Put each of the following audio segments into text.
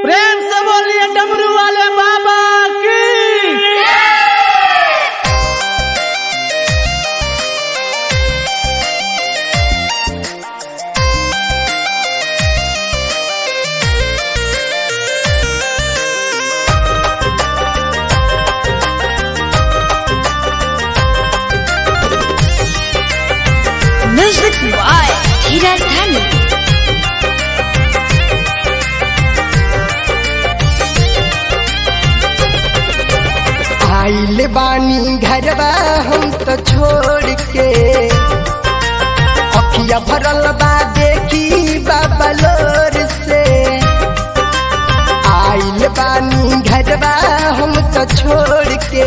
प्रेम से बोलिए डमरू वाले बाबा की Music by Hiras Dhanu. आइल बानी घरवा हम तो छोड़ के अखिया भरल बा देखी बाबा लोर से आइल बानी घरवा हम तो छोड़ के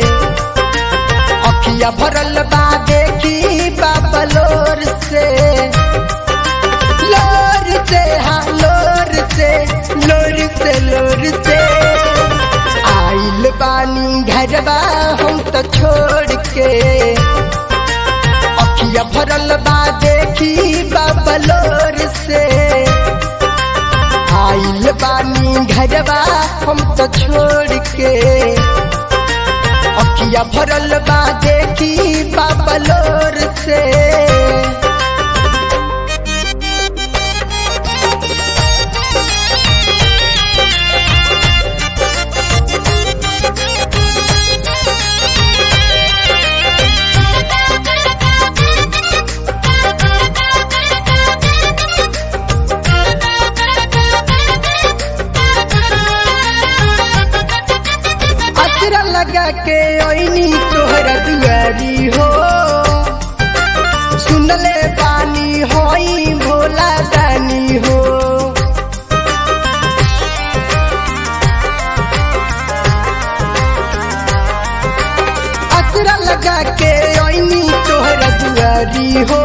अखिया भरल बा देखी बाबा लोर से लोर से हाँ लोर से लोर से लोर से आइल बानी घरवा हम तो छोड़ के अखिया भरल बा देखी बाबलोर से आइल बानी घरवा हम तो छोड़ के अखिया भरल बा देखी बाबलोर से असरा लगा के ओइनी तोहरा दुआरी हो सुनले पानी होई भोला दानी हो असरा लगा के ओइनी तोहरा दुआरी हो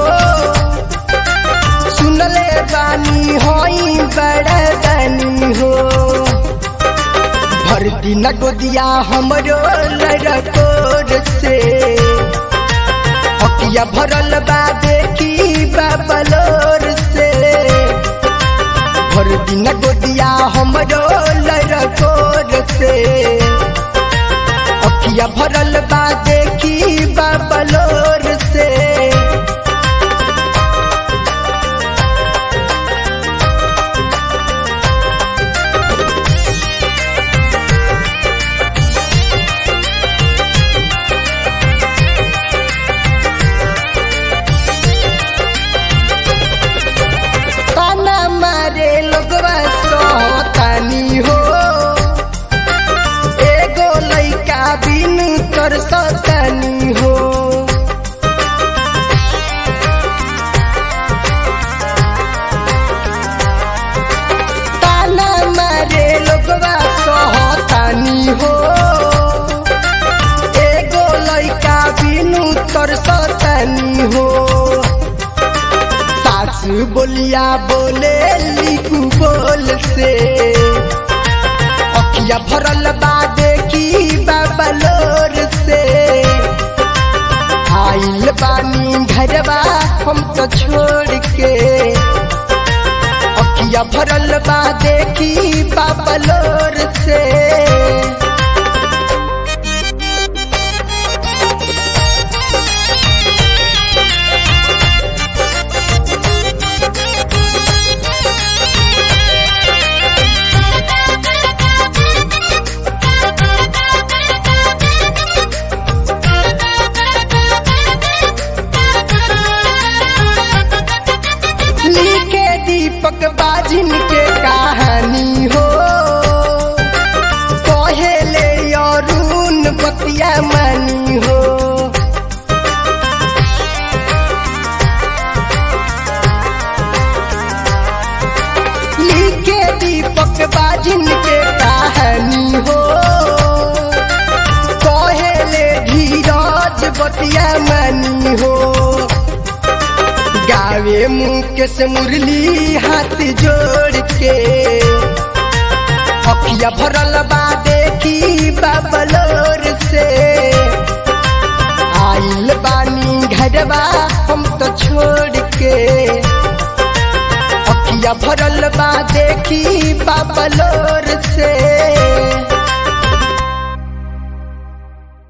सुनले पानी होई बड़ा दानी हो भर दिन गोदिया हमरो लड़कोर से अकिया भरल बा देखी बाबलोर से भर दिन गोदिया हमरो लड़कोर से अकिया भरल बा देखी बाबलोर से ताना मारे लोगवा सोतानी हो एगो लइका बिनु कर सतानी हो ताना मारे लोगवा सोतानी हो एगो लइका बिनु कर सतानी हो सास बोलिया बोले लिखू बोल से अखिया भरल बा देखी बाबलोर से आइल बानी घरवा हम तो छोड़ के अखिया भरल बा देखी बाबलोर से लिखे दीपक बाजिन के कहानी हो कहेले अरुण बतिया मानी हो लिखे दीपक बाजिन के कहानी हो कहेले धीरज बतिया मानी हो गावे मुकेश मुरली हाथ जोड़ के अखिया भरल बा देखी बाबलोर से आइल बानी घरवा हम तो छोड़ के अखिया नदिया भरल बा देखी बाबा लोर से